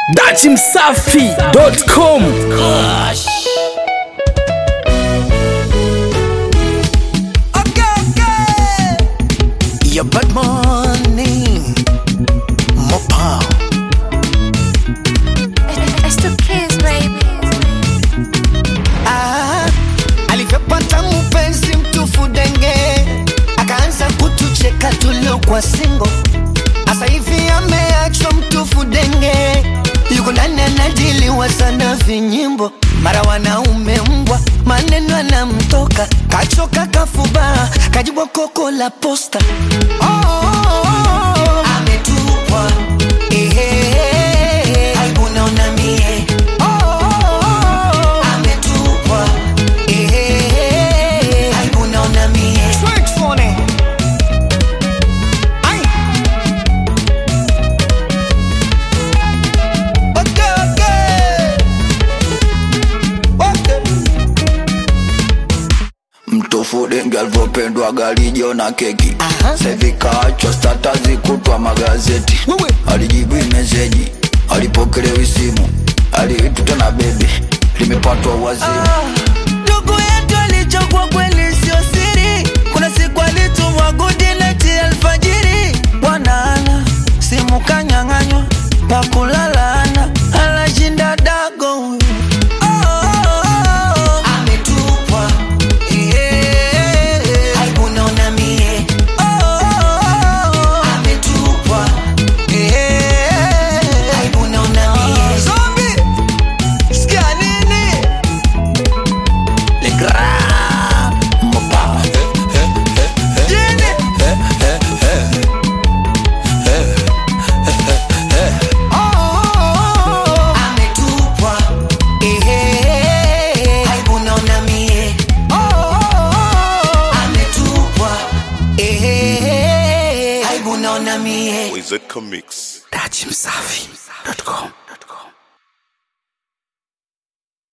dachimsafi.com Okay, okay. Your bad morning, Mopa. It's the kids, baby. Ah, alivyopata mpenzi mtufu denge, akaanza kutucheka tuliokuwa singo. Asa hivi ameachwa mtufu denge, yuko ndani anadiliwa sana vinyimbo, mara wanaume mbwa, maneno anamtoka, kachoka kafuba, kajibwa koko la posta. Oh, oh, oh, oh. ametupwa Ehe, aibu naona mie. Oh, oh, oh, oh. ametupwa Ehe, aibu naona mie. Ai. Okay, okay. Okay. mtufu denge alivyopendwa galijo na keki Aha. sevi kaachwa statazi kutwa magazeti Wewe. alijibu meseji alipokelewi simu aliitwa na bebi limepatwa wazimu ndugu yetu alichokwa kweli sio siri kuna siku alitumwa gudi neti alfajiri bwanaana simu kanyang'anywa pakulalana anashinda dago huyu. Oh, oh, oh. ametupwa Eh, aibu naona mie. Oh, oh, oh. ametupwa Eh, aibu naona mie. Zombie, sikia nini Le Grand Mopa. Jini. Oh, oh, oh. Ametupwa. Ehe. Aibu naona mie. Oh, oh, oh. Ametupwa. Ehe. Aibu naona mie. Wizard Comics. dachimsafi.com